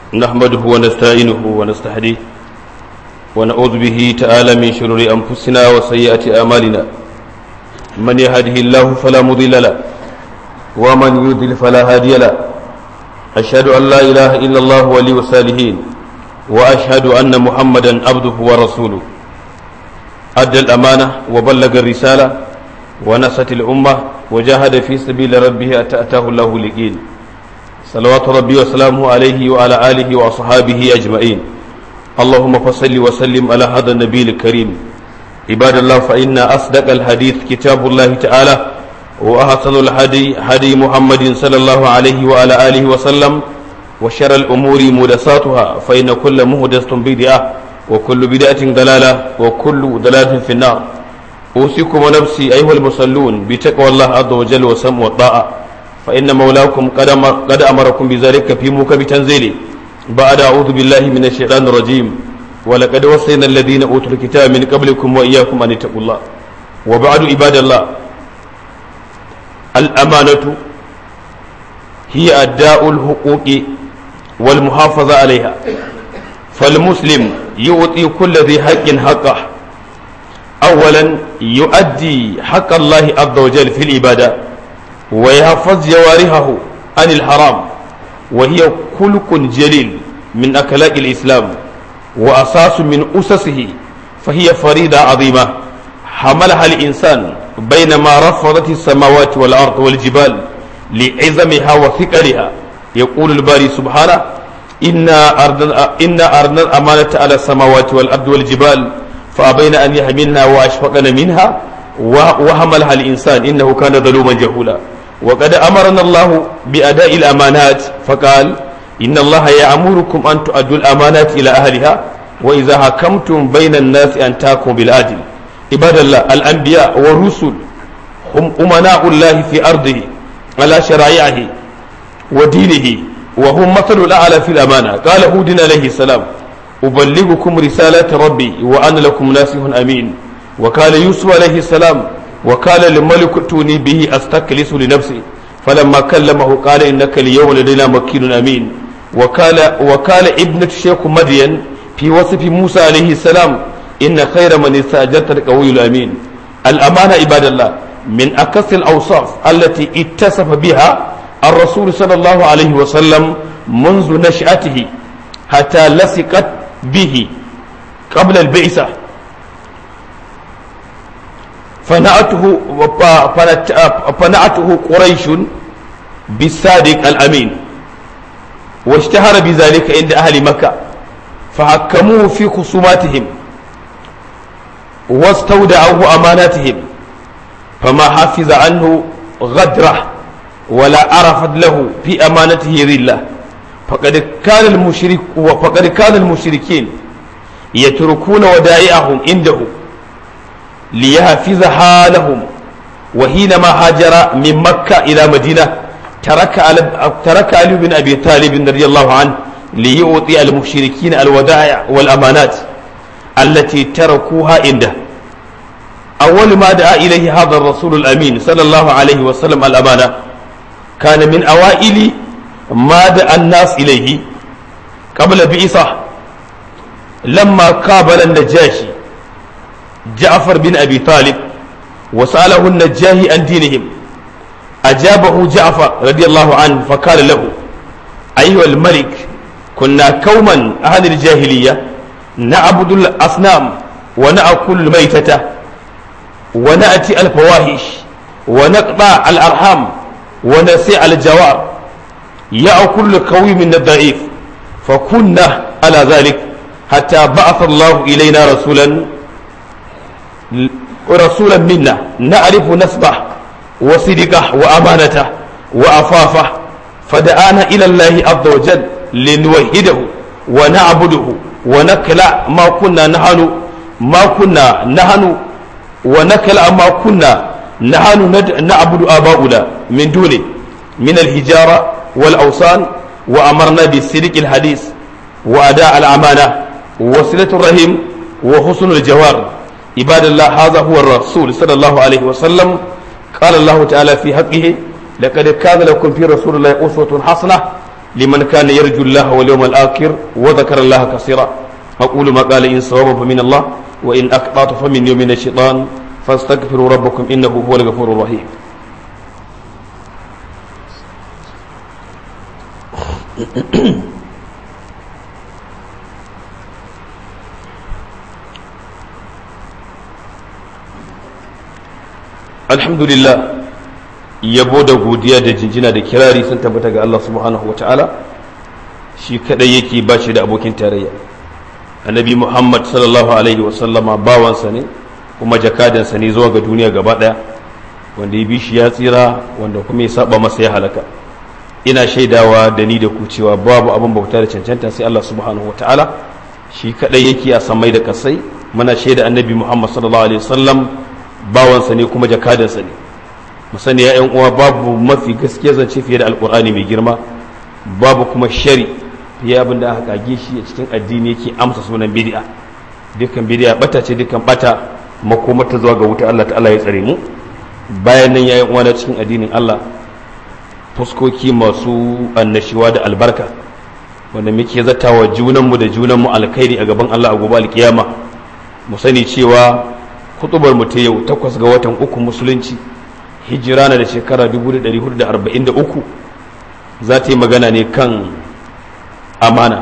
نحمده ونستعينه ونستهديه ونعوذ به تعالى من شرور أنفسنا وسيئات أعمالنا من يهده الله فلا مضل له ومن يضلل فلا هادي له أشهد أن لا إله إلا الله ولي الصالحين وأشهد أن محمدا عبده ورسوله أدى الأمانة وبلغ الرسالة ونصت الأمة وجاهد في سبيل ربه أتأتاه الله لقين صلوات ربي وسلامه عليه وعلى آله وأصحابه أجمعين اللهم فصل وسلم على هذا النبي الكريم عباد الله فإن أصدق الحديث كتاب الله تعالى وأحسن الهدي هدي محمد صلى الله عليه وعلى آله وسلم وشر الأمور محدثاتها فإن كل محدثة بدعة وكل بدعة ضلالة وكل ضلالة في النار أوصيكم ونفسي أيها المصلون بتقوى الله عز وجل وسمع والطاعة فإن مولاكم قد قد أمركم بذلك في موكب تنزيله بعد أعوذ بالله من الشيطان الرجيم ولقد وصينا الذين أوتوا الكتاب من قبلكم وإياكم أن اتقوا الله وبعد عباد الله الأمانة هي أداء الحقوق والمحافظة عليها فالمسلم يعطي كل ذي حق حقه أولا يؤدي حق الله عز وجل في العبادة ويحفظ جوارحه عن الحرام وهي خلق جليل من أخلاق الإسلام وأساس من أسسه فهي فريدة عظيمة حملها الإنسان بينما رفضت السماوات والأرض والجبال لعظمها وثقلها يقول الباري سبحانه إنا أردنا إنا أردنا الأمانة على السماوات والأرض والجبال فأبين أن يحملنها وأشفقن منها وحملها الإنسان إنه كان ظلوما جهولا وقد أمرنا الله بأداء الأمانات فقال إن الله يأمركم أن تؤدوا الأمانات إلى أهلها وإذا حكمتم بين الناس أن تحكموا بالعدل عباد الله الأنبياء والرسل هم أمناء الله في أرضه على شرائعه ودينه وهم مثل الأعلى في الأمانة قال هود عليه السلام أبلغكم رسالة ربي وأنا لكم ناصح أمين وقال يوسف عليه السلام وقال للملك ائتوني به أستكلس لنفسي فلما كلمه قال إنك اليوم لدينا مكين أمين وقال وقال ابنة الشيخ مدين في وصف موسى عليه السلام إن خير من استأجرت القوي الأمين الأمانة عباد الله من أكثر الأوصاف التي اتصف بها الرسول صلى الله عليه وسلم منذ نشأته حتى لصقت به قبل البعثة فنعته فنعته قريش بالصادق الأمين واشتهر بذلك عند أهل مكة فحكموه في خصوماتهم واستودعوه أماناتهم فما حفظ عنه غدره ولا عرفت له في أمانته ذلة فقد كان المشرك وفقد كان المشركين يتركون ودائعهم عنده ليحفظها لهم وحينما هاجر من مكة إلى مدينة ترك علي ترك علي بن أبي طالب رضي الله عنه ليعطي المشركين الودائع والأمانات التي تركوها عنده أول ما دعا إليه هذا الرسول الأمين صلى الله عليه وسلم الأمانة كان من أوائل ما دعا الناس إليه قبل بعثة لما قابل النجاشي جعفر بن أبي طالب وسأله النجاهي عن دينهم أجابه جعفر رضي الله عنه فقال له أيها الملك كنا قوما أهل الجاهلية نعبد الأصنام ونأكل الميتة ونأتي الفواحش ونقطع الأرحام ونسيع الجوار يأكل القوي من الضعيف فكنا على ذلك حتى بعث الله إلينا رسولا رسولا منا نعرف نسبه وصدقه وأمانته وأفافه فدعانا إلى الله عز وجل لنوحده ونعبده ونكلع ما كنا نحن ما كنا نحن ونكلع ما كنا نحن نعبد آباؤنا من دونه من الهجارة والأوثان وأمرنا بالصدق الحديث وأداء الأمانة وصلة الرحم وحسن الجوار عباد الله هذا هو الرسول صلى الله عليه وسلم قال الله تعالى في حقه لقد كان لكم في رسول الله أسوة حسنة liman kana yarju Allah wal yawmal akhir wa dhakara Allah kaseera aqulu ma qala in sawaba fa min Allah wa in aqtatu fa min yawmin ash-shaytan fastaghfiru rabbakum innahu huwal ghafurur rahim alhamdulillah yabo da godiya da jinjina da kirari sun tabbata ga Allah subhanahu wa ta'ala shi kadai yake ba shi da abokin tarayya annabi muhammad sallallahu alaihi wa sallama bawansa ne kuma jakadansa ne zuwa ga duniya gaba daya wanda ya bi shi ya tsira wanda kuma ya saba masa ya halaka ina shaidawa da ni da ku cewa babu abin bauta da cancanta sai Allah subhanahu wa ta'ala shi kadai yake a samai da kasai muna shaida annabi muhammad sallallahu alaihi wa sallam bawansa ne kuma jakadansa ne musani ya uwa babu mafi gaskiya zance fiye da alkur'ani mai girma babu kuma shari fiye abin da aka kage shi a cikin addini yake amsa sunan bid'a dukkan bid'a bata ce dukkan bata makomata zuwa ga wuta Allah ta'ala ya tsare mu bayan nan yayin uwa na cikin addinin Allah fuskoki masu annashiwa da albarka wanda muke zatawa junanmu da junanmu alkhairi a gaban Allah a gobe alkiyama mu sani cewa kutubar mu ta yau takwas ga watan uku musulunci hijira na da shekara 1443 za ta yi magana ne kan amana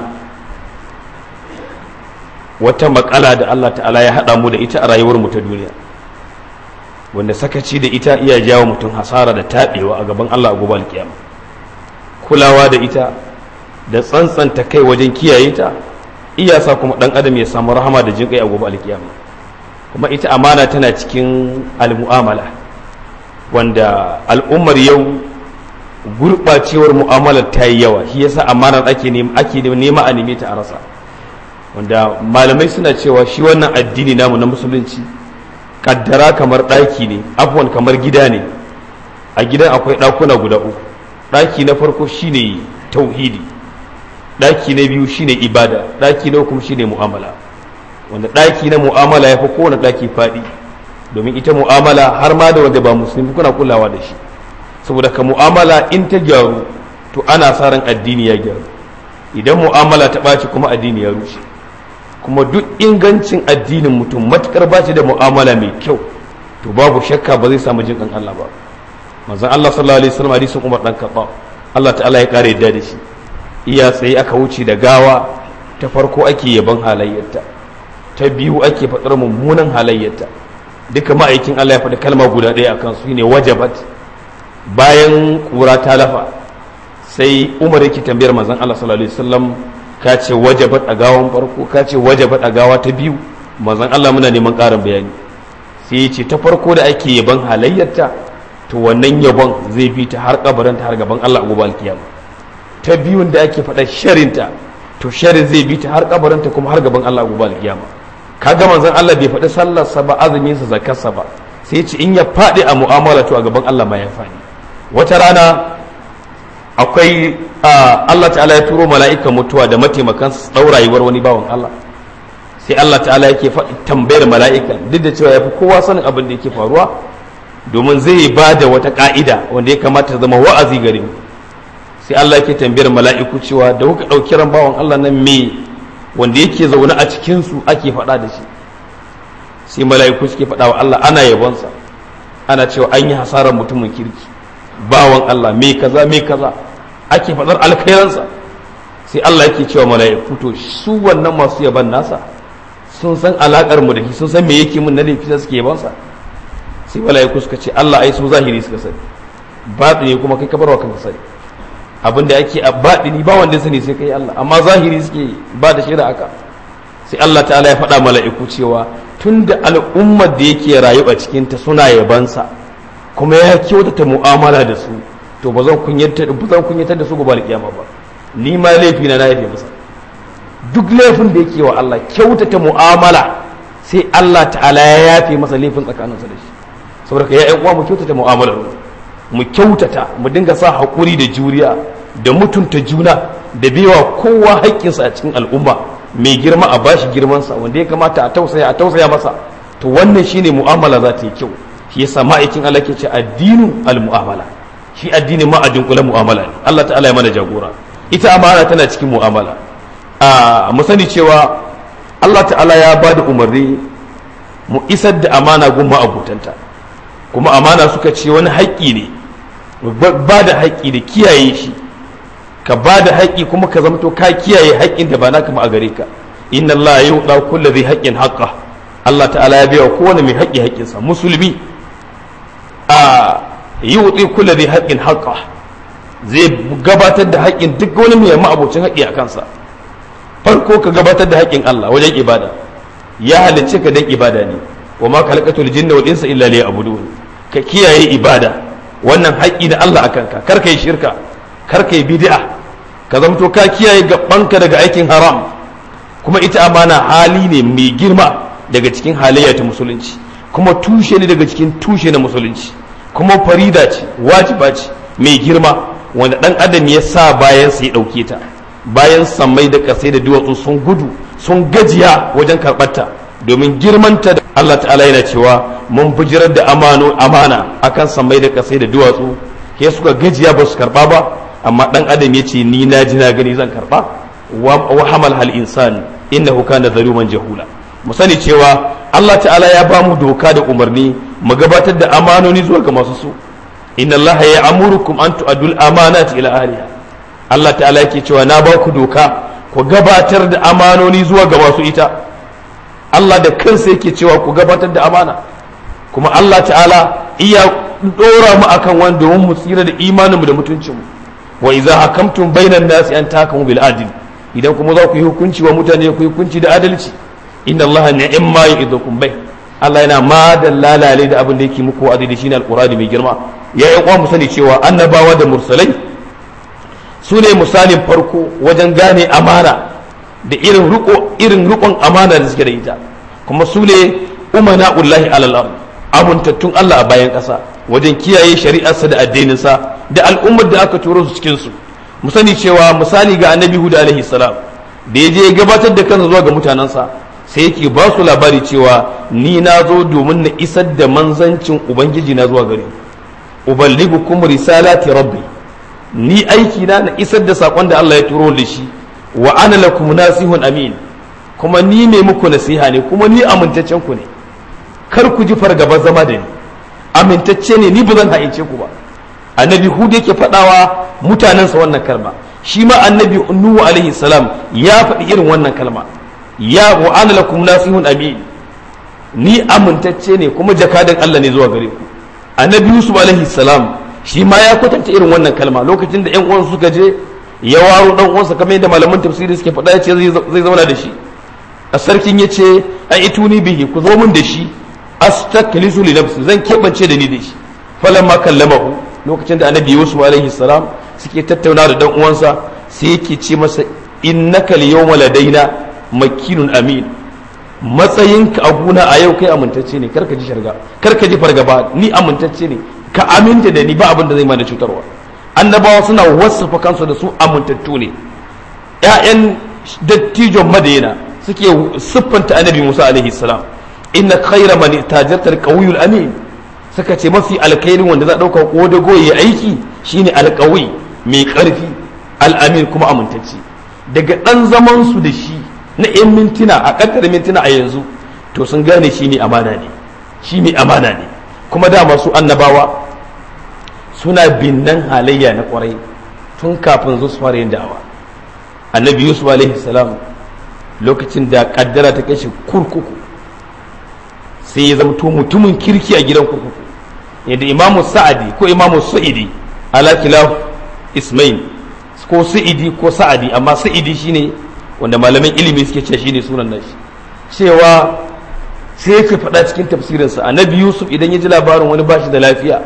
wata makala da Allah ta'ala ya haɗa mu da ita a rayuwar mu ta duniya wanda sakaci da ita iya jawo mutum hasara da taɓewa a gaban Allah a gobe alkiyama kulawa da ita da tsantsanta kai wajen kiyaye ta iya sa kuma ɗan adam ya samu rahama da jin kai a gobe alkiyama kuma ita amana tana cikin almu'amala wanda al'ummar yau gurɓacewar mu'amalar ta yi yawa shi yasa amanar ake nema a neme ta a rasa wanda malamai suna cewa shi wannan addini namu na musulunci kaddara kamar ɗaki ne abuwan kamar gida ne a gidan akwai ɗakuna guda uku ɗaki na farko shine tauhidi ɗaki na biyu shine ibada ɗaki na uku shine mu'amala wanda ɗaki na mu'amala ya fi kowane ɗaki faɗi domin ita mu'amala har ma da wanda ba musulmi kuna kulawa da shi saboda ka mu'amala in ta gyaru to ana sa ran addini ya gyaru idan mu'amala ta ɓaci kuma addini ya rushe kuma duk ingancin addinin mutum matukar ba shi da mu'amala mai kyau to babu shakka ba zai samu jin kan Allah ba manzon Allah sallallahu alaihi wasallam hadisin Umar dan Khattab Allah ta'ala ya kare yadda da shi iya tsaye aka wuce da gawa ta farko ake yaban halayyarta ta biyu ake faɗar mummunan halayyarta duka ma'aikin Allah ya faɗi kalma guda ɗaya akan su ne wajabat bayan kura ta lafa sai Umar yake tambayar manzon Allah sallallahu alaihi wasallam ka ce wajabat a gawan farko ka ce wajabat a gawa ta biyu manzon Allah muna neman ƙarin bayani sai ya ce ta farko da ake yaban halayyarta to wannan yabon zai bi ta har kabarin ta har gaban Allah a gobe alkiyama ta biyun da ake faɗa sharinta to sharin zai bi ta har kabarin ta kuma har gaban Allah a gobe alkiyama kaga manzon Allah bai faɗi sallarsa ba azumin sa zakarsa ba sai ce in ya faɗi a mu'amala to a gaban Allah ma ya faɗi wata rana akwai Allah ta'ala ya turo mala'ikan mutuwa da mataimakan su ɗau rayuwar wani bawan Allah sai Allah ta'ala yake faɗi tambayar mala'ikan duk da cewa ya fi kowa sanin abin da yake faruwa domin zai ba da wata ƙa'ida wanda ya kamata ta zama wa'azi gare mu sai Allah yake tambayar mala'iku cewa da kuka ɗauki ran bawan Allah nan me wanda yake zaune a cikin su ake faɗa da shi sai mala'iku suke faɗa wa Allah ana yabonsa ana cewa an yi hasarar mutumin kirki bawan Allah me kaza me kaza ake faɗar alkhairansa sai Allah yake cewa mala'iku to su wannan masu yaban nasa sun san alakar mu da shi sun san me yake mun na laifi da suke yabansa sai mala'iku suka ce Allah ai su zahiri suka sani batini kuma kai ka barwa kanka sani abin da ake a batini ba wanda sani sai kai Allah amma zahiri suke ba da shaida aka sai Allah ta'ala ya faɗa mala'iku cewa tunda al'ummar da yake rayu a cikin ta suna yabansa kuma ya kyautata mu'amala da su to ba zan kunyatar da su gobe alƙiyama ba ni ma laifi na na yafe masa duk laifin da yake wa Allah kyautata mu'amala sai Allah ta'ala ya yafe masa laifin tsakaninsa da shi saboda ka ya uwa mu kyautata mu'amala mu kyautata mu dinga sa haƙuri da juriya da mutunta juna da baiwa kowa haƙƙinsa a cikin al'umma mai girma a bashi girmansa wanda ya kamata a tausaya a tausaya masa to wannan shine mu'amala za ta yi kyau shi yasa ma'aikin Allah ke ce addinu al-mu'amala shi addini ma a dunkule mu'amala ne Allah ta'ala ya mana jagora ita amana tana cikin mu'amala a mu sani cewa Allah ta'ala ya ba da umarni mu isar da amana gun ma'abutanta kuma amana suka ce wani haƙƙi ne ba da haƙƙi da kiyaye shi ka ba da haƙƙi kuma ka zamto ka kiyaye haƙƙin da ba naka ba a gare ka inna Allah ya yuɗa kullu zai haƙƙin haƙƙa Allah ta'ala ya biya kowane mai haƙƙi haƙƙinsa musulmi a yuɗi kullu zai haƙƙin haƙƙa zai gabatar da haƙƙin duk wani mai ma'abocin haƙƙi a kansa farko ka gabatar da haƙƙin Allah wajen ibada ya halicce ka dan ibada ne wa ma khalaqatul jinna wal insa illa liya'budun ka kiyaye ibada wannan haƙƙi na Allah akan ka kar kai shirka kar kai bid'a ka zamto ka kiyaye gabanka daga aikin haram kuma ita amana hali ne mai girma daga cikin halayya ta musulunci kuma tushe ne daga cikin tushe na musulunci kuma farida ce wajiba ce mai girma wanda dan adam ya sa bayan sa ya dauke ta bayan sammai da kasai da duwatsu sun gudu sun gajiya wajen karɓarta domin girmanta da Allah ta'ala yana cewa mun bijirar da amano amana akan sammai da kasai da duwatsu ke suka gajiya ba su karɓa ba amma dan adam ya ce ni na ji na gani zan karɓa wa hamal hal insan innahu kana zaluman jahula mu sani cewa Allah ta'ala ya ba mu doka da umarni mu gabatar da amanoni zuwa ga masu su inna Allah ya amurukum an tu'adul amanati ila ahliha Allah ta'ala yake cewa na ba ku doka ku gabatar da amanoni zuwa ga masu ita Allah da kansa yake cewa ku gabatar da amana kuma Allah ta'ala iya dora mu akan wanda domin mu tsira da imaninmu da mutuncinmu wa idza hakamtum bainan nasi an tahkamu bil adl idan kuma za ku yi hukunci wa mutane ku yi hukunci da adalci inna Allah ni'ma yu'idukum bai Allah yana ma da lalale da abin da yake muku wa'adi da shine alqur'ani mai girma ya yi mu sani cewa annabawa da mursalai su ne misalin farko wajen gane amana da irin riko irin rikon amana da suke da ita kuma su ne umana ullahi alal ard amintattun Allah a bayan ƙasa wajen kiyaye shari'arsa da addininsa da al'ummar da aka turo su cikin su mu sani cewa misali ga annabi Hud alaihi salam da ya je ya gabatar da kansa zuwa ga mutanensa sai yake ba su labari cewa ni na zo domin na isar da manzancin ubangiji na zuwa gare uballigukum risalati rabbi ni aiki na na isar da sakon da Allah ya turo da shi wa ana lakum nasihun amin kuma ni mai muku nasiha ne kuma ni amintaccen ku ne kar ku ji fargaba zama da ni amintacce ne ni ba zan haice ku ba annabi hud yake faɗawa mutanensa wannan kalma shi ma annabi nuhu alaihi salam ya faɗi irin wannan kalma ya wa ana lakum nasihun amin ni amintacce ne kuma jakadan Allah ne zuwa gare ku annabi yusuf alaihi salam shi ma ya kwatanta irin wannan kalma lokacin da yan uwan suka je ya waro dan uwansa kamar yadda malaman tafsiri suke faɗa ya ce zai zauna da shi a sarkin ya ce a ituni bihi ku zo min da shi astaklisu li nafsi zan keɓance da ni da shi falamma kallamahu lokacin da annabi yusuf alaihi salam suke tattauna da dan uwansa sai yake ce masa innaka al-yawma ladaina makinun amin matsayinka a guna a yau kai amintacce ne karka ji sharga karka ji fargaba ni amintacce ne ka aminta da ni ba abin da zai mana cutarwa annabawa suna wasafa kansu da su amintattu ne ƴaƴan dattijon madina suke siffanta annabi musa alaihi salam inna khayra man tajarta al amin suka ce mafi alkairin wanda za a ɗauka ko da goyi aiki shine alƙawi mai ƙarfi al'amin kuma amintacce daga ɗan zaman su da shi na 'yan mintuna a ƙaddar mintuna a yanzu to sun gane shi ne amana ne shi ne amana ne kuma dama su annabawa suna binnan halayya na ƙwarai tun kafin su fara yin da'awa annabi yusuf alaihi salam lokacin da ƙaddara ta kashe kurkuku sai ya zamto mutumin kirki a gidan kurkuku yadda imamu sa'adi ko imamu sa'idi ala kilaf ismail ko sa'idi ko sa'adi amma sa'idi shine wanda malaman ilimi suke ce shine sunan nashi cewa sai yake faɗa cikin tafsirinsa annabi yusuf idan ya ji labarin wani bashi da lafiya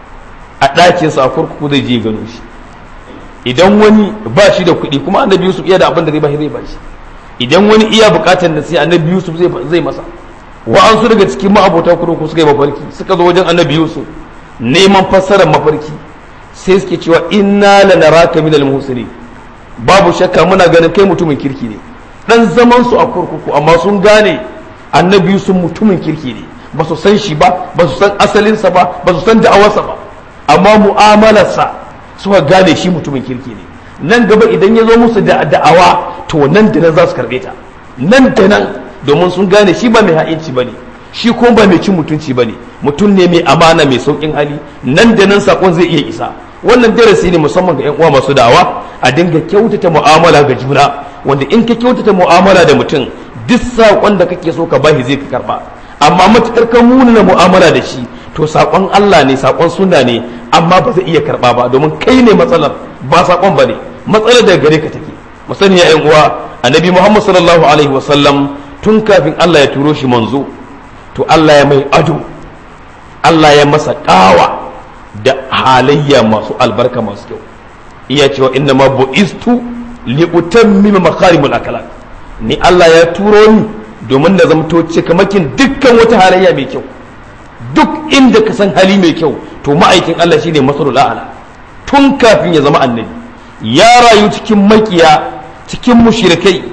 a ɗakinsa a kurkuku zai je gano shi idan wani ba shi da kuɗi kuma annabi yusuf iya da abin da zai bashi zai bashi idan wani iya buƙatar da sai annabi yusuf zai masa wa'ansu daga cikin ma'abota kurkuku suka yi mafarki suka zo wajen annabi yusuf neman fassarar mafarki sai suke cewa inna lanaraka minal muhsinin babu shakka muna ganin kai mutumin kirki ne dan zaman su a kurkuku amma sun gane annabi sun mutumin kirki ne ba su san shi ba ba su san asalinsa ba ba su san da'awarsa ba amma mu'amalarsa suka gane shi mutumin kirki ne nan gaba idan ya zo musu da da'awa to nan da nan za su karɓe ta nan da nan domin sun gane shi ba mai ha'inci ba ne shi kuma ba mai cin mutunci ba ne mutum ne mai amana mai sauƙin hali nan da nan saƙon zai iya isa wannan darasi ne musamman ga 'yan uwa masu da'awa a dinga kyautata mu'amala ga juna wanda in ka kyautata mu'amala da mutum duk saƙon da kake so ka bashi zai ka karɓa amma matuƙar ka muna mu'amala da shi to saƙon Allah ne saƙon sunna ne amma ba zai iya karɓa ba domin kai ne matsalar ba saƙon ba ne matsalar daga gare ka take mu sani ya 'yan uwa annabi Muhammad sallallahu alaihi wasallam tun kafin Allah ya turo shi manzo to Allah ya mai ado Allah ya masa ƙawa da halayya masu albarka masu kyau iya cewa inna ma bu'istu li utammima makarimul akhlaq ni Allah ya turo ni domin na zamto cikamakin dukkan wata halayya mai kyau duk inda ka san hali mai kyau to ma'aikin Allah shine masalul a'la tun kafin ya zama annabi ya rayu cikin makiya cikin mushrikai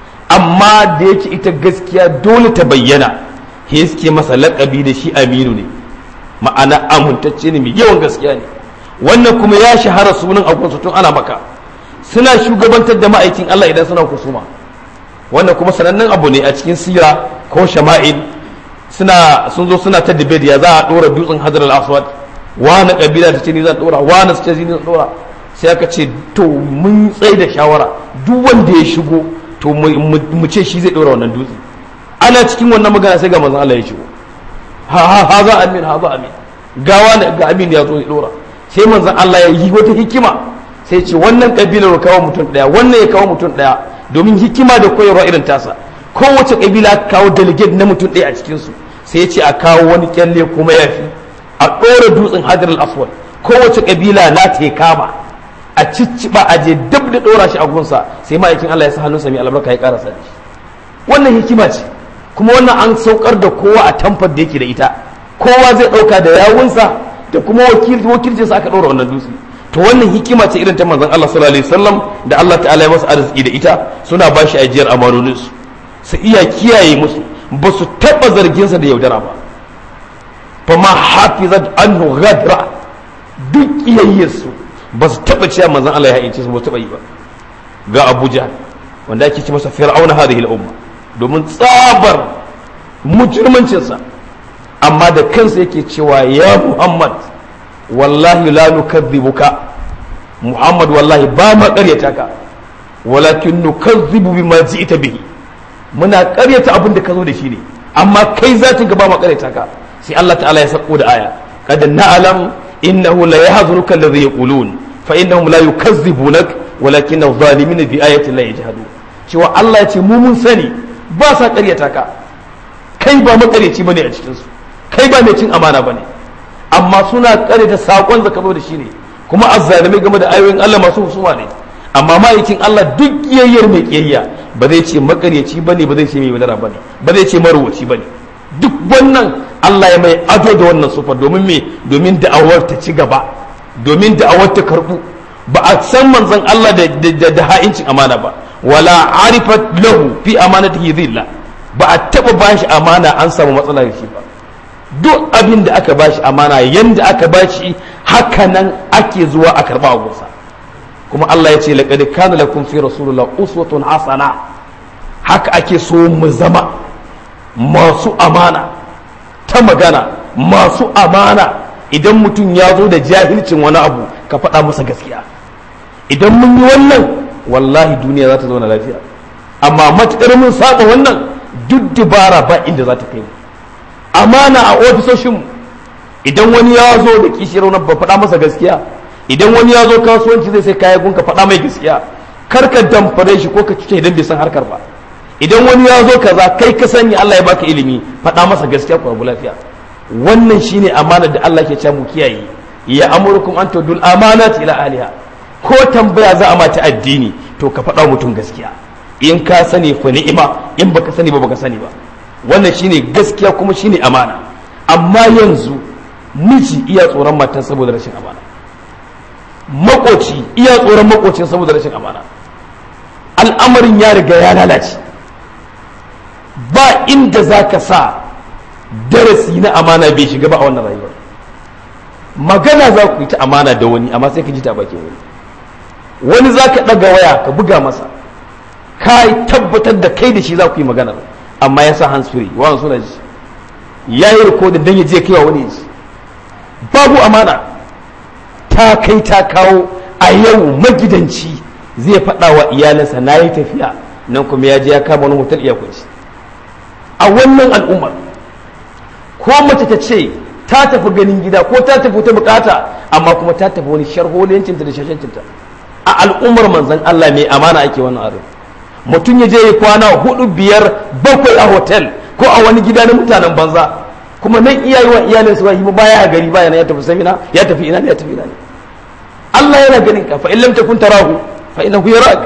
amma da yake ita gaskiya dole ta bayyana he suke masa laƙabi da shi aminu ne ma'ana amintacce ne mai yawan gaskiya ne wannan kuma ya shahara sunan agunsu tun ana maka suna shugabantar da ma'aikin Allah idan suna kusuma wannan kuma sanannen abu ne a cikin sira ko shama'il suna sun zo suna ta debate ya za a dora dutsen hadar al-aswad wani kabila ta ce ni zan dora wani su ce ni zan dora sai aka ce to mun tsaye da shawara duk wanda ya shigo to mu ce shi zai dora wannan dutse ana cikin wannan magana sai ga manzon Allah ya shigo ha ha ha za amin ha za amin gawa ne ga amin ya zo ya dora sai manzon Allah ya yi wata hikima sai ce wannan kabilar ya kawo mutum daya wannan ya kawo mutum daya domin hikima da koyarwa irin tasa kowace kabila kawo delegate na mutum daya a cikin su sai ya ce a kawo wani kyalle kuma ya fi a ɗora dutsen hajar al-aswad kowace kabila na ta kama a cicciba a je dab da ɗora shi a gunsa sai ma'aikin Allah ya sa hannunsa mai albarka ya ƙara sani wannan hikima ce kuma wannan an saukar da kowa a tamfar da yake da ita kowa zai ɗauka da yawunsa da kuma wakilcinsa aka ɗora wannan dutse to wannan hikima ce irin ta manzon Allah sallallahu alaihi wasallam da Allah ta'ala ya masa arziki da ita suna ba shi ajiyar amanonin su su iya kiyaye musu ba su taɓa zarginsa da yaudara ba fa ma hafizat anhu ghadra duk kiyayyarsu ba su taɓa cewa manzon Allah ya haince su ba su taɓa yi ba ga Abuja wanda ake ce masa fir'auna hadhihi al-umma domin tsabar mujirmancinsa amma da kansa yake cewa ya Muhammad wallahi la nukadhibuka Muhammad wallahi ba ma ƙaryata ka walakin nukadhibu bima ji'ta bihi muna ƙaryata abin da ka zo da shi ne amma kai zatin ka ba ma ƙaryata ka sai Allah ta'ala ya sako da aya kad na'lam innahu la yahzunuka alladhi yaqulun fa innahum la yukazzibunak walakin adh-dhalimin bi ayati la yajhadun cewa Allah ya ce mu mun sani ba sa ƙaryata ka kai ba makaryaci bane a cikin su kai ba mai cin amana bane amma suna ƙaryata sakon da ka zo da shi ne kuma azzalimai game da ayoyin Allah masu husuma ne amma ma'aikin Allah duk kiyayyar mai kiyayya ba zai ce makaryaci bane ba zai ce mai wadara bane ba zai ce marwaci bane duk wannan Allah ya mai ado da wannan sufar domin me domin da'awar ta ci gaba domin da'awar ta karbu ba a san manzon Allah da da ha'incin amana ba wala arifat lahu fi amanatihi dhilla ba a taba bashi amana an samu matsala da shi ba duk abin da aka bashi amana yanda aka bashi haka nan ake zuwa a karba a gusa kuma Allah ya ce laqad kana lakum fi rasulillah uswatun hasana haka ake so mu zama masu amana ta magana masu amana idan mutum ya zo da jahilcin wani abu ka faɗa masa gaskiya idan mun yi wannan wallahi duniya za ta zauna lafiya amma matuƙar mun saba wannan duk dubara ba inda za ta kai mu amana a ofisoshinmu idan wani ya zo da kishiyar wani ba faɗa masa gaskiya idan wani ya zo kasuwanci zai sai kaya gunka faɗa mai gaskiya kar ka damfare shi ko ka cuce idan bai san harkar ba idan wani ya zo kaza kai ka sani Allah ya baka ilimi faɗa masa gaskiya ku rabu lafiya wannan shine amana da Allah ke cewa mu kiyaye ya amurukum an tudul amanati ila aliha ko tambaya za a mata addini to ka faɗa mutum gaskiya in ka sani fa ni'ima in baka sani ba baka sani ba wannan shine gaskiya kuma shine amana amma yanzu miji iya tsoron matan saboda rashin amana makoci iya tsoron makocin saboda rashin amana al'amarin ya riga ya lalace ba inda za ka sa darasi na amana bai shiga ba a wannan rayuwar magana za ku yi ta amana da wani amma sai ka ji ta bakin wani wani za ka ɗaga waya ka buga masa ka tabbatar da kai da shi za ku yi magana amma ya sa hansuri wani suna ji ya yi rikodin don ya je kai wa wani ji babu amana ta kai ta kawo a yau magidanci zai faɗa wa iyalinsa na yi tafiya nan kuma ya je ya kama wani hotel iya kunci a wannan al'ummar ko mace ta ce ta tafi ganin gida ko ta tafi ta bukata amma kuma ta tafi wani sharholiyancinta da shashancinta a al'ummar manzan Allah mai amana ake wannan arin mutum ya je ya kwana hudu biyar bakwai a hotel ko a wani gida na mutanen banza kuma nan iyayi wa iyalin su wahimu baya gari baya ya tafi samina ya tafi ina ne ya tafi ina ne Allah yana ganin ka fa in lam takun tarahu fa innahu yarak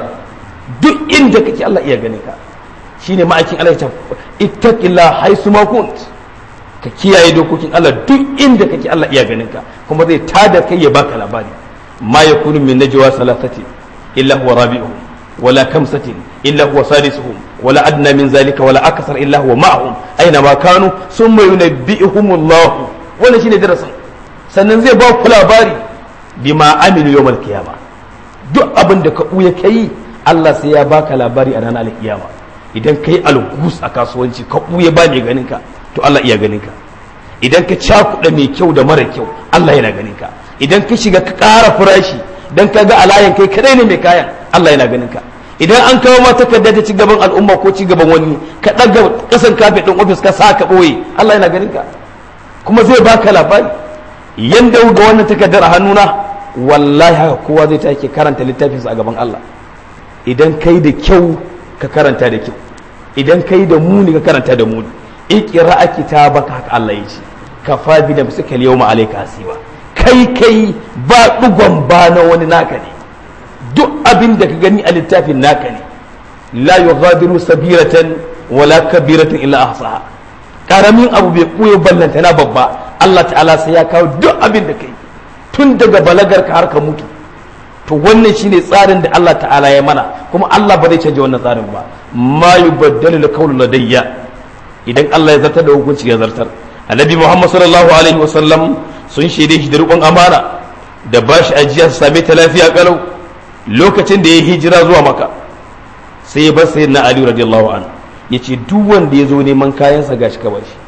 duk inda kake Allah iya ganin ka shine ma'aikin Allah ya ce ittaqillah haisu ma kunt ka kiyaye dokokin Allah duk inda kake Allah iya ganin ka kuma zai tada kai ya baka labari ma yakunu min najwa salatati illa huwa rabi'uhum wala kamsatin illa huwa sadisuhum wala adna min zalika wala akthar illa huwa ma'ahum aina ma kanu summa yunabbi'uhum Allah wannan shine darasin sannan zai ba ku labari bima amilu yawmal qiyama duk abin da ka buya kai Allah sai ya baka labari a ranar alkiyama idan kai algus a kasuwanci ka buya ba mai ganin ka to Allah iya ganin ka idan ka cakuɗa mai kyau da mara kyau Allah yana ganin ka idan ka shiga ka ƙara farashi dan ka ga alayan kai kadai ne mai kayan Allah yana ganin ka idan an kawo ma takarda ta ci gaban al'umma ko ci gaban wani ka ɗaga ƙasan kafin ɗin ofis ka sa ka ɓoye Allah yana ganin ka kuma zai baka labari yanda ga wannan takardar a hannuna wallahi haka kowa zai take karanta littafinsa a gaban Allah idan kai da kyau ka karanta da kyau idan kai da muni ka karanta da muni ikira kitabaka haka Allah ya ce kafa bi da suka yawma alayka hasiba kai kai ba dugon ba na wani naka ne duk abin da ka gani a littafin naka ne la yughadiru sabiratan wala kabiratan illa ahsaha karamin abu bai kuye ballanta na babba Allah ta'ala sai ya kawo duk abin da kai tun daga balagar ka har ka mutu to wannan shine tsarin da Allah ta'ala ya mana kuma Allah ba zai canja wannan tsarin ba ma yubaddalu laqawlu ladayya idan Allah ya zartar da hukunci ya zartar annabi Muhammad sallallahu alaihi wasallam sun shaide shi da rukun amana da ba shi ajiya su same ta lafiya kalau lokacin da ya hijira zuwa maka sai ya bar sayyidina Ali radiyallahu anhu yace duk wanda ya zo neman kayansa gashi ka bashi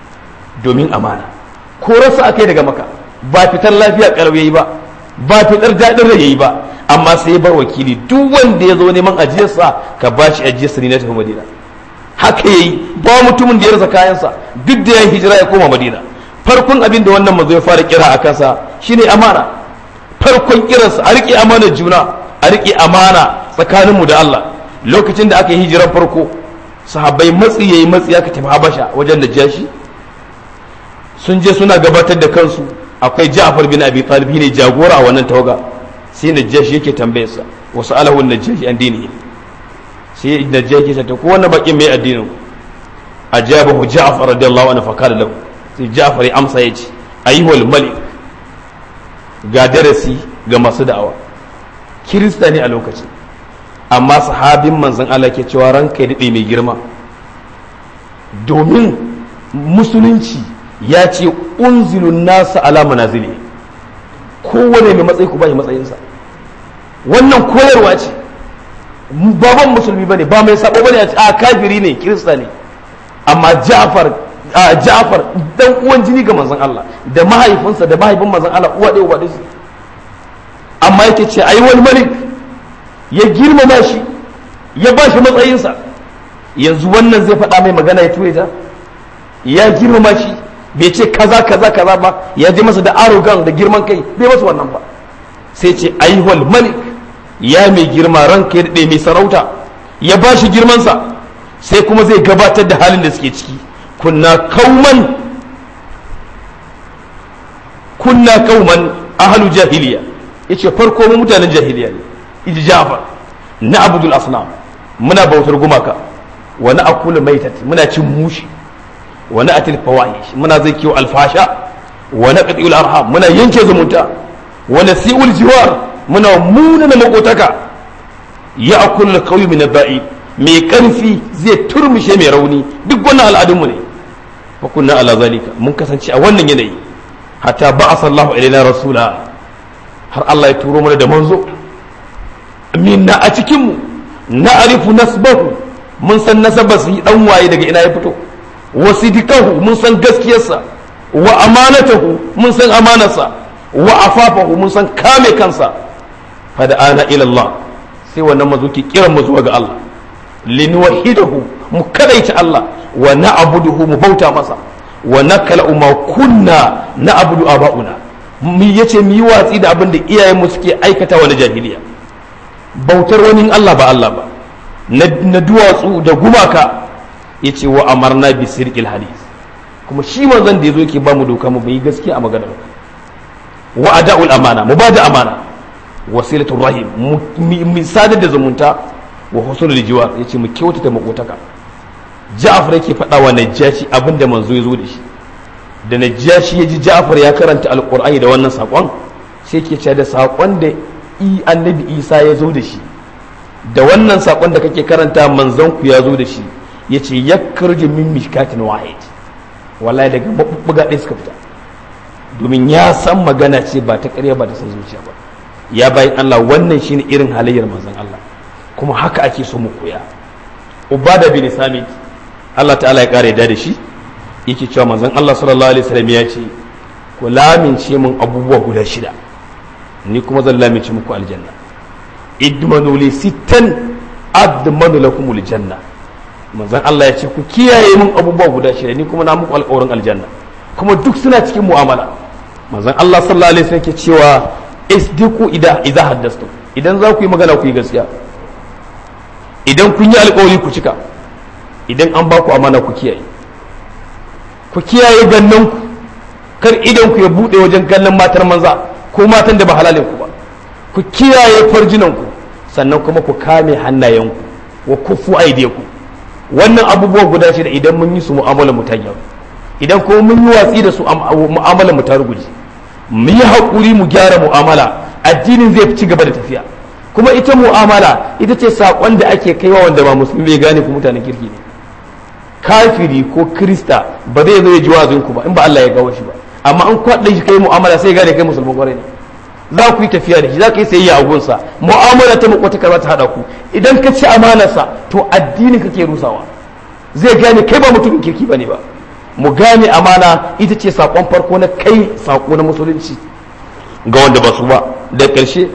domin amana ko rasa akai daga maka ba fitar lafiya kalau yayi ba ba fitar daɗin rai yayi ba amma sai ya bar wakili duk wanda ya zo neman ajiyarsa ka bashi ajiyarsa ne na tafi Madina haka yayi ba mutumin da ya rasa kayansa duk da ya hijira ya koma Madina farkon abin da wannan mazo ya fara kira a kansa shine amana farkon kiransa a riƙe amana juna a riƙe amana tsakaninmu da Allah lokacin da aka yi hijirar farko sahabbai matsi yayi matsi aka tafi Habasha wajen da jashi sun je suna gabatar da kansu akwai Ja'far bin Abi Talib ne jagora a wannan tawaga sai Najashi yake tambayar sa wasu alahu Najashi an dinihi sai Najashi ya ta ko wannan bakin mai addinin ajabahu Ja'far radiyallahu anhu fa qala lahu sai Ja'far ya amsa yace ayyuhal malik ga darasi ga masu da'awa kirista ne a lokacin amma sahabin manzon Allah ke cewa ranka ya daɗe mai girma domin musulunci ya ce unzilun nasa ala manazili kowane mai matsayi ku bashi matsayinsa wannan koyarwa ce baban musulmi bane ba mai sabo bane a kafiri ne kirista ne amma Ja'far Ja'far dan uwan jini ga manzon Allah da mahaifinsa da mahaifin manzon Allah uwa ɗaya uwa ɗaya amma yake ce ai wani malik ya girmama shi ya ba shi matsayinsa yanzu wannan zai faɗa mai magana ya ture ta ya girmama shi bai ce kaza kaza kaza ba ya je masa da arrogant da girman kai bai masa wannan ba sai ce aihwal malik ya mai girma ranka ya daɗe mai sarauta ya ba shi girmansa sai kuma zai gabatar da halin da suke ciki kunna kauman kunna kauman ahalu jahiliya yace farko mu mutanen jahiliya ne iji jafar na abudul asnam muna bautar gumaka wa na akula maitat muna cin mushi wa na atil fawahish muna zai kiwo alfasha wa na qati'ul arham muna yanke zumunta wa nasi'ul jiwar muna muna na makotaka ya akul qawmi min al mai karfi zai turmushe mai rauni duk wannan al'adunmu ne fa kunna ala zalika mun kasance a wannan yanayi hatta ba'asa Allahu ilaina rasula har Allah ya turo mana da manzo minna a cikinmu na arifu nasbahu mun san nasabar su dan waye daga ina ya fito wa sidikahu mun san gaskiyarsa wa amanatahu mun san amanarsa wa afafahu mun san kame kansa fada ana ila Allah sai wannan mazo ki kiran mu zuwa ga Allah linwahidahu mu kadaita Allah wa na'buduhu mu bauta masa wa nakala ma kunna na'budu aba'una mu yace mu yi watsi da abin da iyayen mu suke aikata wa na jahiliya bautar wani Allah ba Allah ba na duwatsu da gumaka yace wa amarna bi sirqil hadith kuma shi manzon da yazo yake ba mu doka mu yi gaskiya a maganar wa ada'ul amana mu ba da amana wasilatul rahim mu sadar da zumunta wa husnul jiwar yace mu kyautata makotaka Ja'far yake faɗa wa Najashi abinda manzo ya zo da shi da Najashi ya ji Ja'far ya karanta alqur'ani da wannan sakon sai yake cewa da sakon da i annabi Isa ya zo da shi da wannan sakon da kake karanta manzon ku ya zo da shi yace yakhruju min mishkatin wahid wallahi daga mabubbuga ɗaya suka fita domin ya san magana ce ba ta ƙarya ba ta san zuciya ba ya bayan Allah wannan shine irin halayyar manzon Allah kuma haka ake so mu koya ubada bin samit Allah ta'ala ya kare da shi yake cewa manzon Allah sallallahu alaihi wasallam ya ce ku lamince mun abubuwa guda shida ni kuma zan lamince muku aljanna idmanu li sittan admanu lakum aljanna manzon Allah ya ce ku kiyaye mun abubuwa guda shida ni kuma na muku alƙawarin aljanna kuma duk suna cikin mu'amala manzon Allah sallallahu alaihi wasallam yake cewa isdiku idza idza haddastu idan za ku yi magana ku yi gaskiya idan kun yi alkawari ku cika idan an ba ku amana ku kiyaye ku kiyaye gannan ku kar idan ku ya bude wajen kallon matar manza ko matan da ba halalin ku ba ku kiyaye farjinan ku sannan kuma ku kame hannayen ku wa kufu aidiyaku wannan abubuwa guda shida idan mun yi su mu'amalar mu ta gyaru idan kuma mun yi watsi da su mu'amalar mu ta ruguje mu yi haƙuri mu gyara mu'amala addinin zai ci gaba da tafiya kuma ita mu'amala ita ce saƙon da ake kaiwa wanda ba musulmi bai gane ku mutanen kirki ne kafiri ko krista ba zai zo ya ji wazin ku ba in ba Allah ya gawo shi ba amma an kwaɗa shi kai mu'amala sai gane kai musulman kwarai ne za ku yi tafiya da shi za ka yi sayayya a gunsa mu'amala ta makwata karba ta haɗa ku idan ka ci amanarsa to addinin kake rusawa zai gane kai ba mutumin kirki ba ne ba mu gane amana ita ce saƙon farko na kai saƙo na musulunci ga wanda ba su ba da ƙarshe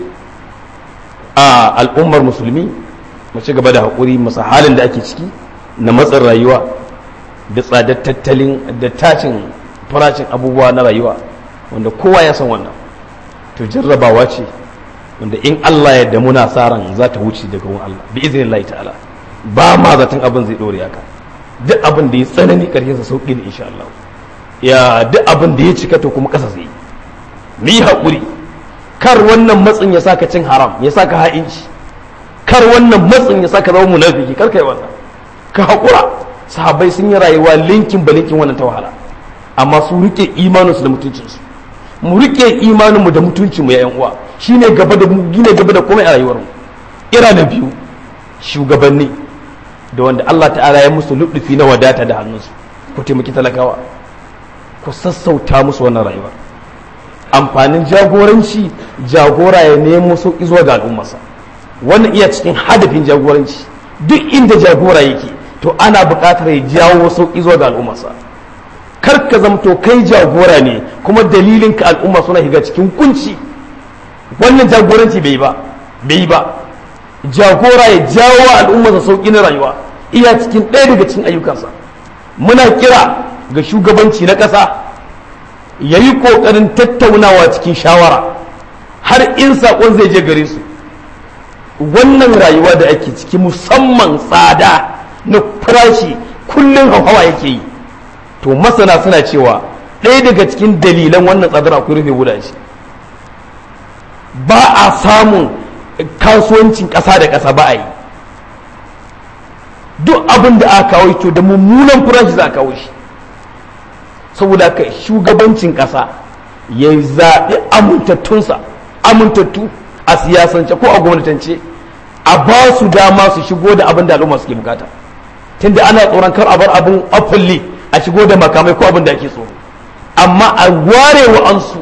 a al'ummar musulmi mu ci gaba da haƙuri masa halin da ake ciki na matsin rayuwa da tsadar tattalin da tashin farashin abubuwa na rayuwa wanda kowa ya san wannan to jarrabawa ce wanda in Allah ya da muna sa ran za ta wuce daga wurin Allah bi iznillahi ta'ala ba ma zaton abin zai dore haka duk abin da ya tsanani karshen sa sauki ne insha Allah ya duk abin da ya cika to kuma kasa zai mu yi haƙuri kar wannan matsin ya saka cin haram ya saka ha'inci kar wannan matsin ya saka zama munafiki kar kai wannan ka haƙura sahabbai sun yi rayuwa linkin ba linkin wannan ta wahala amma su rike imaninsu da mutuncinsu mu rike imaninmu da mutuncinmu ya yan uwa shine gaba da mu gine gaba da komai a rayuwarmu ira na biyu shugabanni da wanda Allah ta'ala ya musu luɗufi na wadata da hannunsu ku taimaki talakawa ku sassauta musu wannan rayuwar amfanin jagoranci jagora ya nemo sauƙi zuwa ga al'ummarsa wannan iya cikin hadafin jagoranci duk inda jagora yake to ana buƙatar ya jawo sauƙi zuwa ga al'ummarsa kar ka zamto kai jagora ne kuma dalilin ka al'umma suna shiga cikin kunci wannan jagoranci bai ba bai ba jagora ya jawo al'ummarsa sauƙi na rayuwa iya cikin ɗaya daga cikin ayyukansa muna kira ga shugabanci na ƙasa ya yi ƙoƙarin tattaunawa cikin shawara har in saƙon zai je gare su wannan rayuwa da ake ciki musamman tsada na farashi kullum hauhawa yake yi to masana suna cewa ɗaya daga cikin dalilan wannan tsadar akwai rufe gudaje ba a samun kasuwancin ƙasa da ƙasa ba a yi duk abin da aka kawo to da mummunan farashi za a kawo shi saboda ka shugabancin ƙasa ya zaɓi amintattunsa amintattu a siyasance ko a gwamnatance a ba su dama su shigo da abin da al'umma suke bukata tunda ana tsoron kar a bar abin afalli a shigo da makamai ko abin da ake tsoro amma a ware wa ansu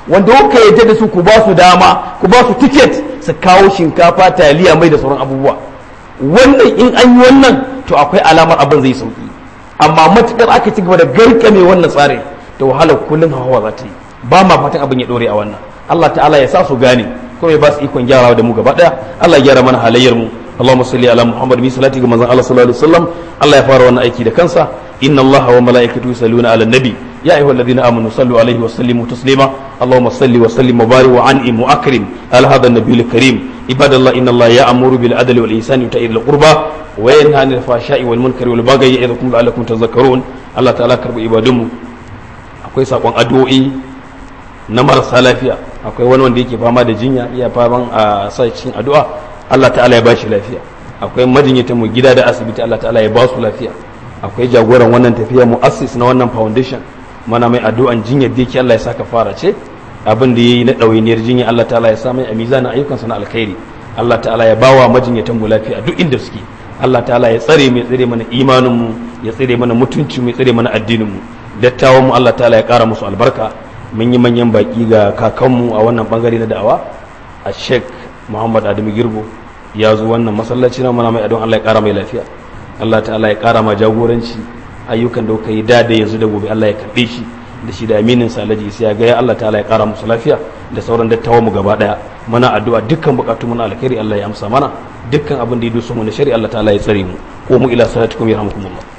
wanda kuka yadda da su ku ba su dama ku ba su tiket su kawo shinkafa taliya mai da sauran abubuwa wannan in an yi wannan to akwai alamar abin zai sauki amma matukar aka ci gaba da garkame wannan tsarin da wahalar kullum hawa za ta yi ba ma fatan abin ya dore a wannan Allah ta'ala ya sa su gane kuma ya ba su ikon gyarawa da mu gaba daya Allah ya gyara mana halayyar mu اللهم صل على محمد بن صلاتك كما الله صلى الله عليه وسلم الله يفار وانا ايكي da kansa ان الله وملائكته يصلون على النبي يا ايها الذين امنوا صلوا عليه وسلموا تسليما اللهم صل وسلم وبارك وانعم واكرم على هذا النبي الكريم عباد الله ان الله يامر بالعدل والاحسان وإيتاء ذي القربى وينهى عن الفحشاء والمنكر والبغي يعظكم لعلكم تذكرون الله تعالى كرب عبادهم akwai sakon addu'o'i na marasa lafiya akwai wani wanda yake fama da jinya iya faman a sa cikin addu'a Allah ta'ala ya bashi lafiya akwai majinyatan mu gida da asibiti Allah ta'ala ya ba su lafiya akwai jagoran wannan tafiya mu'assis na wannan foundation mana mai addu'an jinyar da yake Allah ya saka fara ce abin da yayi na ɗawainiyar jinya Allah ta'ala ya sa mai a mizanin ayyukansa na alkhairi Allah ta'ala ya bawa majinyatan mu lafiya duk inda suke Allah ta'ala ya tsare mu ya tsare mana imanin mu ya tsare mana mutunci mu ya tsare mana addinin mu dattawan mu Allah ta'ala ya kara musu albarka mun yi manyan baki ga kakanmu a wannan bangare na da'awa a Sheikh Muhammad Adamu Girbo ya zo wannan masallaci na mana mai adon Allah ya kara mai lafiya Allah ta'ala ya kara ma jagoranci ayyukan da kuka yi da da yanzu da gobe Allah ya karbe shi da shi da aminin salaji sai ya ga ya Allah ta'ala ya kara musu lafiya da sauran dattawan mu gaba daya muna addu'a dukkan bukatun mu na alkhairi Allah ya amsa mana dukkan abin da ya doso mu na shari'a Allah ta'ala ya tsare mu ko mu ila salatikum yarhamukumullah